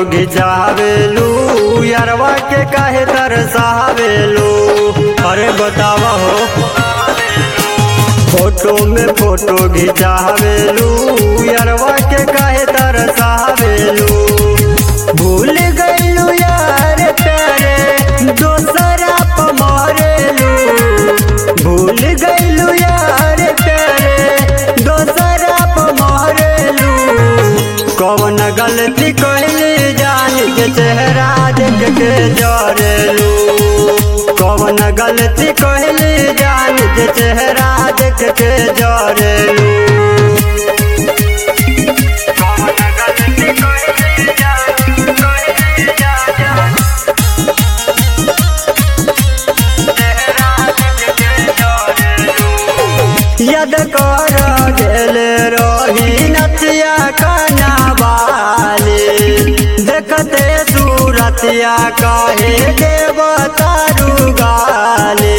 घिचावेलू यारवा के काहे तरसावेलू अरे बतावा हो फोटो में फोटो घिचावेलू यारवा के काहे तरसावेलू भूल गइलू यार प्यारे दोसरा प मरेलू भूल गइलू यार प्यारे दोसरा प मरेलू कौन गलती कइली जान के चेहरा देख के जरेलू कौन गलती कइली जान के चेहरा देख के जरेलू कौन गलती कइली जान कइली जान चेहरा देख के जरेलू याद कर गेल रही नतिया कनावाली देखते सूरतिया कहे देव तारू गाली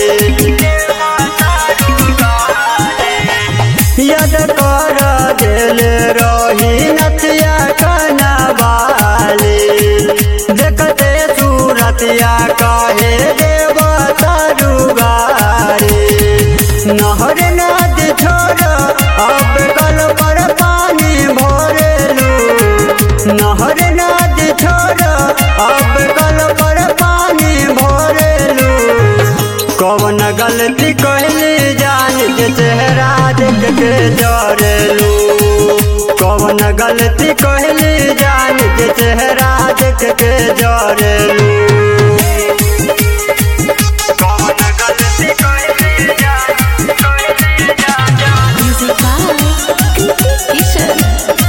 याद कर गेल रही नतिया कनावाली देखते सूरतिया कहे देव तारू गाली नहर नदी छोड़ अब कल पर पानी भरेलू नहर नदी छोड़ अब कल पर पानी भरेलू कौन गलती कहली जान के चेहरा देख के जरेलू कौन गलती कहली जान के चेहरा देख के जरेलू कौन गलती कहली जान कहली जान Music by Kishan.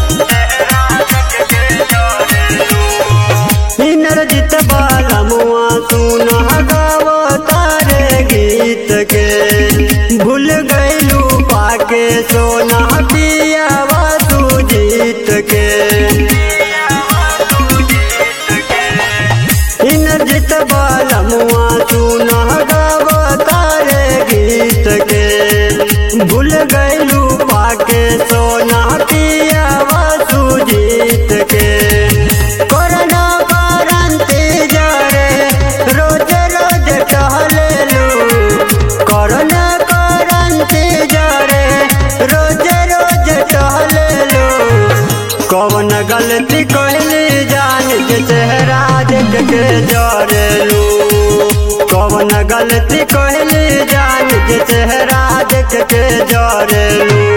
इनरजित बाला मुआ सुन गाव तारे गीत के भूल गइलू पाके सोना पिया तू जीत के इनरजित बाला मुआ सुन गाव तारे गीत के भूल गइलू पाके सोना पिया तू जीत के कोरोना वारंटी जरे रोज रोज टहलेलू कोरोना वारंटी जरे रोज रोज टहलेलू कौन गलती कहली जान के चेहरा देख के जरेलू कौन गलती कहली जान के चेहरा देख के जरेलू